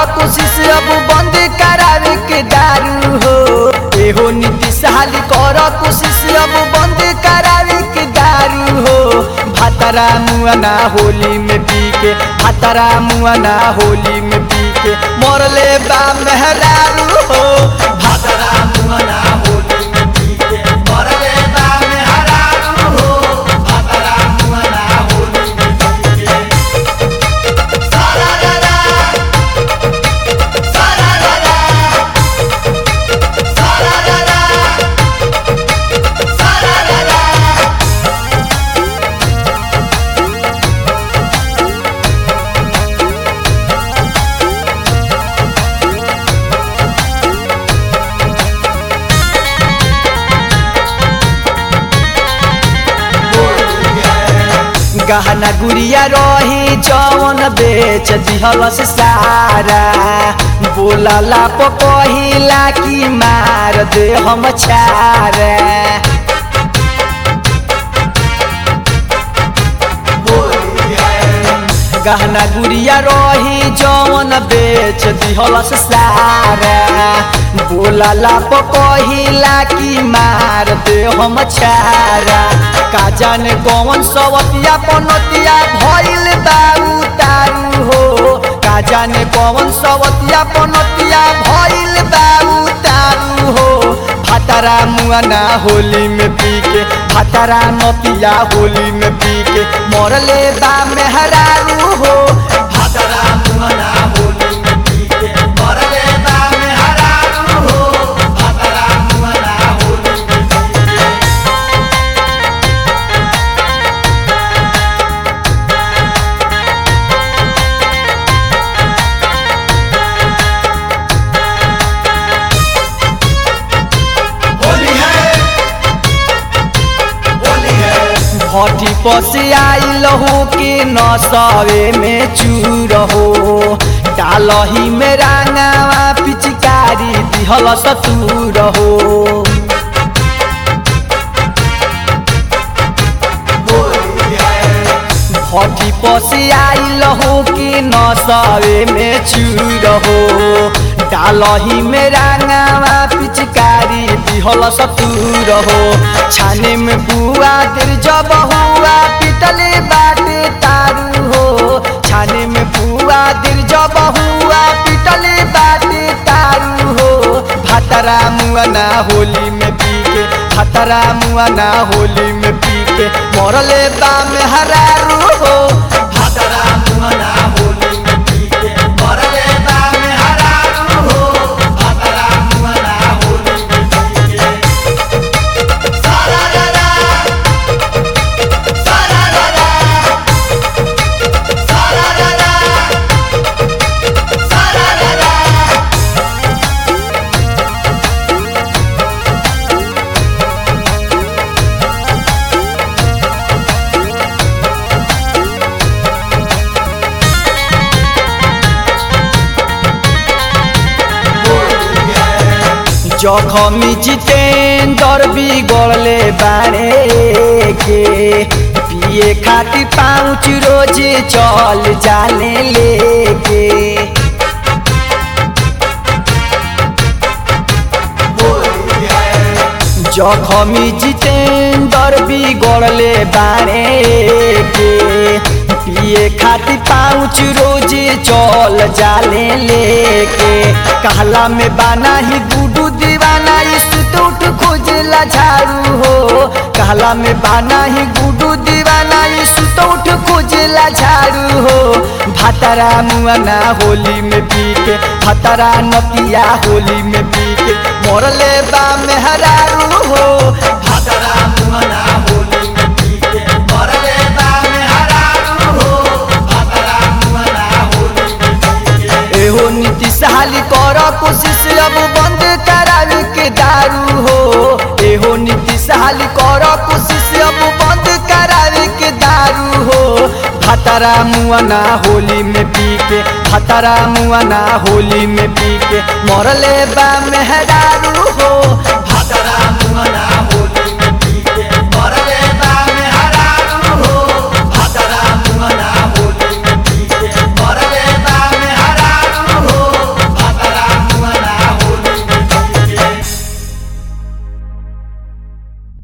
कोशिश अब बंद करावे के दारू हो एहो नीतीश हाली कर कोशिश अब बंद करावे के दारू हो भातरा मुआना होली में पी के भातरा मुआना होली में पी के मरले बा मेहरारू हो भातरा मुआना होली में पी के मरले बा मेहरारू हो भातरा मुआना होली में पी के सारा रा सारा रा सारा रा सारा रा गहना गुड़िया रही जवन बेच दिहलस सारा बोलला प कहिला कि मार दे हम छारा गहना गुड़िया रही जवन बेच दिहलस सारा बोलला प कहिला कि मार दे हम छारा का जाने कौन सवतिया पनतिया भइल बाऊ तारू हो का जाने कौन सवतिया पनतिया भइल बाऊ तारू हो भातारा मुआना होली में पी के भातारा नतिया होली में पी के मरले बा मेहरारू हो भातारा मुआना होली में पी के मरले बा मेहरारू हो भातारा मुआना होली में पी के होली है होली है भट्टी पसे आइल हो के नसवे में चूर हो डालही में रांगावा पिचकारी दिहल सतूर हो होली है भट्टी पसे आइल हो के नसवे में चूर हो डालही में रांगावा पिचकारी दिहल सतूर हो छाने में बुआ दिल जब हुआ पिटले बाटे तारू हो छाने में बुआ दिल जब हुआ पिटले बाटे तारू हो भातरा मुआना होली में पी के भातरा मुआना होली में पी के मरले बा मेहरारू हो भातरा मुआना होली में पी के मरले बा मेहरारू हो भातरा मुआना होली में पी के सारा रा रा सारा रा रा सारा रा रा सारा रा रा जखमी जितेंद्र बिगड़ले बारे के पिए खाती पाँच रोज चल जाने लेके होली है जखमी जितेंद्र बिगड़ले बारे के पिए खाती पाँच रोज चल जाले लेके कहला में बाना ही गुडू दीवाना सुत उठ खोजला झाड़ू हो कहला में बाना ही गुडू दीवाना सुत उठ खोजला झाड़ू हो भातरा मुआना होली में पी के भातरा नतिया होली में पी के मरले बा मेहरारू हो भातरा मुआना होली में पी के मरले बा मेहरारू हो भातरा मुआना होली में पी के एहो नीतीश हाली कर कोशिश अब बंद करावे के दारू हो एहो नीतीश हाली कर कोशिश अब बंद करावे के दारू हो भातरा मुआना होली में पी के भातरा मुआना होली में पी के मरले बा मेहरा